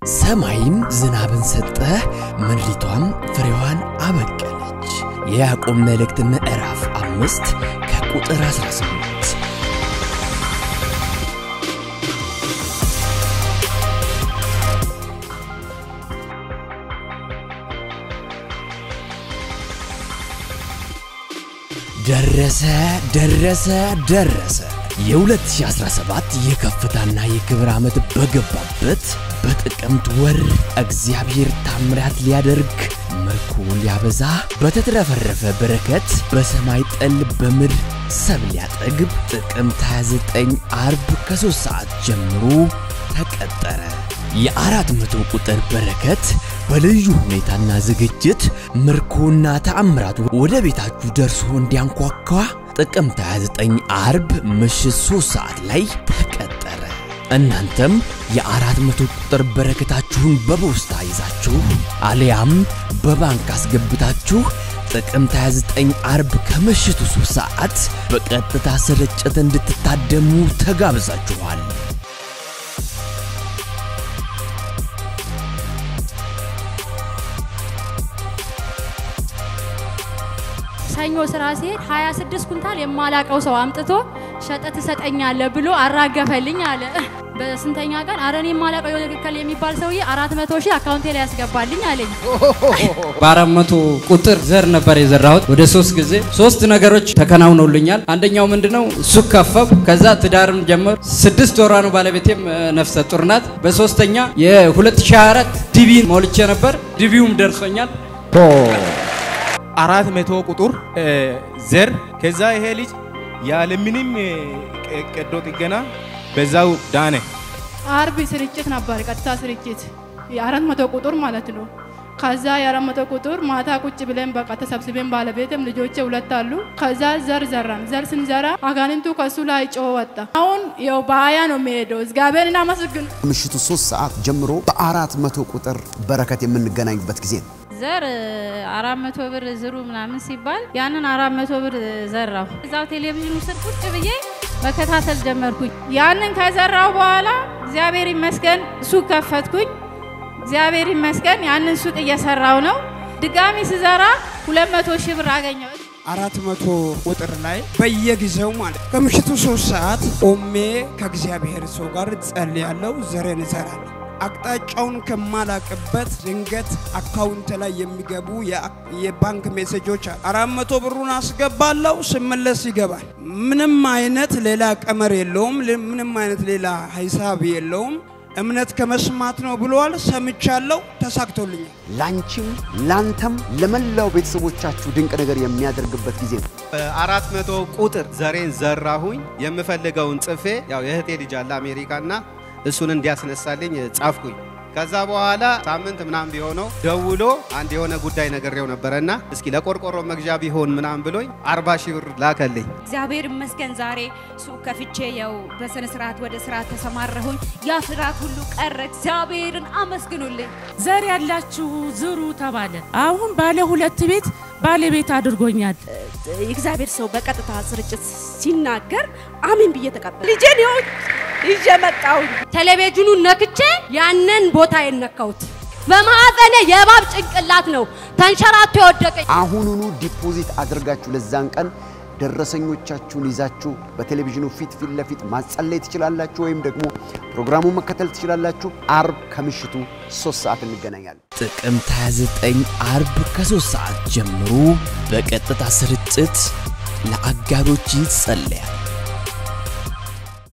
ሰማይም ዝናብን ሰጠ፣ ምድሪቷም ፍሬዋን አበቀለች። የያዕቆብ መልእክት ምዕራፍ አምስት ከቁጥር 18 ደረሰ ደረሰ ደረሰ። የ2017 የከፍታና የክብር ዓመት በገባበት በጥቅምት ወር እግዚአብሔር ታምራት ሊያደርግ ምርኮ ሊያበዛ በተትረፈረፈ በረከት በሰማይ ጠል በምድር ሰብ ሊያጠግብ ጥቅምት 29 አርብ ከ3 ሰዓት ጀምሮ ተቀጠረ። የአራት መቶ ቁጥር በረከት በልዩ ሁኔታና ዝግጅት ምርኮና ተአምራቱ ወደ ቤታችሁ ደርሶ እንዲያንኳኳ ጥቅምት 29 አርብ ምሽት 3 ሰዓት ላይ ተቀጠረ። እናንተም የአራት መቶ ቁጥር በረከታችሁን በፖስታ ይዛችሁ አሊያም በባንክ አስገብታችሁ ጥቅምት 29 አርብ ከምሽቱ 3 ሰዓት በቀጥታ ስርጭት እንድትታደሙ ተጋብዛችኋል። ሰኞ ስራ ሲሄድ 26 ኩንታል የማላቀው ሰው አምጥቶ ሸጠ ትሰጠኛለህ ብሎ አራገፈልኝ አለ። በስንተኛ ቀን አረ እኔ የማላቀው የሆነ ትክክል የሚባል ሰውዬ 400 ሺህ አካውንቴ ላይ ያስገባልኝ አለኝ። በአራት መቶ ቁጥር ዘር ነበር የዘራሁት ወደ ሶስት ጊዜ ሶስት ነገሮች ተከናውነውልኛል። አንደኛው ምንድነው ሱቅ ከፈብ፣ ከዛ ትዳርም ጀመር። ስድስት ወሯ ነው ባለቤቴም እ፣ ነፍሰ ጡር ናት። በሶስተኛ የ2024 ዲቪ ሞልቼ ነበር ዲቪውም ደርሶኛል። አራት መቶ ቁጥር እ፣ ዘር ከዛ ይሄ ልጅ ያለምንም እ፣ ቀ- ቀዶ ጥገና በዛው ዳነ። አርብ ስርጭት ነበር፣ ቀጥታ ስርጭት የአራት መቶ ቁጥር ማለት ነው። ከዛ የአራት መቶ ቁጥር ማታ ቁጭ ብለን በቃ ተሰብስበን ባለቤትም ልጆቼ ሁለት አሉ። ከዛ ዘር ዘራን። ዘር ስንዘራ አጋንንቱ ከሱ ላይ ጮ ወጣ። አሁን ያው በሀያ ነው የሚሄደው። እግዚአብሔርን አመስግኑ። ምሽቱ ሶስት ሰዓት ጀምሮ በአራት መቶ ቁጥር በረከት የምንገናኝበት ጊዜ ነው። ዘር አራት መቶ ብር ዝሩ ምናምን ሲባል ያንን አራት መቶ ብር ዘራሁ። እዛው ቴሌቪዥኑ ስር ቁጭ ብዬ መከታተል ጀመርኩኝ። ያንን ከዘራው በኋላ እግዚአብሔር ይመስገን ሱቅ ከፈትኩኝ። እግዚአብሔር ይመስገን ያንን ሱቅ እየሰራው ነው። ድጋሚ ስዘራ ሁለት መቶ ሺህ ብር አገኘው። አራት መቶ ቁጥር ላይ በየጊዜው ማለት ከምሽቱ ሶስት ሰዓት ቆሜ ከእግዚአብሔር ሰው ጋር ጸልያለሁ፣ ዘሬን እዘራለሁ። አቅጣጫውን ከማላቅበት ድንገት አካውንት ላይ የሚገቡ የአ- የባንክ ሜሴጆች አሉ። አራት መቶ ብሩን አስገባለሁ፣ ስመለስ ይገባል። ምንም አይነት ሌላ ቀመር የለውም። ል- ምንም አይነት ሌላ ሂሳብ የለውም። እምነት ከመስማት ነው ብለዋል። ሰምቻለሁ፣ ተሳክቶልኛል። ላንቺም ላንተም ለመላው ቤተሰቦቻችሁ ድንቅ ነገር የሚያደርግበት ጊዜ ነው። አራት መቶ ቁጥር ዘሬን ዘራሁኝ። የምፈልገውን ጽፌ ያው የእህቴ ልጅ አለ አሜሪካና እሱን እንዲያስነሳልኝ ጻፍኩኝ። ከዛ በኋላ ሳምንት ምናምን ቢሆነው ደውሎ አንድ የሆነ ጉዳይ ነግሬው ነበረና እስኪ ለቆርቆሮ መግዣ ቢሆን ምናምን ብሎኝ አርባ ሺህ ብር ላከልኝ። እግዚአብሔር ይመስገን ዛሬ ሱቅ ከፍቼ ያው በስነ ስርዓት ወደ ስራ ተሰማረሁኝ። ያ ፍርሃት ሁሉ ቀረ። እግዚአብሔርን አመስግኑልኝ። ዘር ያላችሁ ዝሩ ተባለ። አሁን ባለ ሁለት ቤት ባለቤት አድርጎኛል። የእግዚአብሔር ሰው በቀጥታ ስርጭት ሲናገር አሜን ብዬ ተቀበል። ልጄን ይኸው ይዤ መጣሁኝ። ቴሌቪዥኑን ነክቼ ያንን ቦታ የነካሁት በማዕፀኔ የእባብ ጭንቅላት ነው ተንሸራቶ የወደቀኝ። አሁኑኑ ዲፖዚት አድርጋችሁ ለዛን ቀን ደረሰኞቻችሁን ይዛችሁ በቴሌቪዥኑ ፊት ፊት ለፊት ማጸለይ ትችላላችሁ፣ ወይም ደግሞ ፕሮግራሙን መከተል ትችላላችሁ። አርብ ከምሽቱ ሶስት ሰዓት እንገናኛለን። ጥቅምት 29 አርብ ከ3 ሰዓት ጀምሮ በቀጥታ ስርጭት ለአጋሮች ይጸለያል።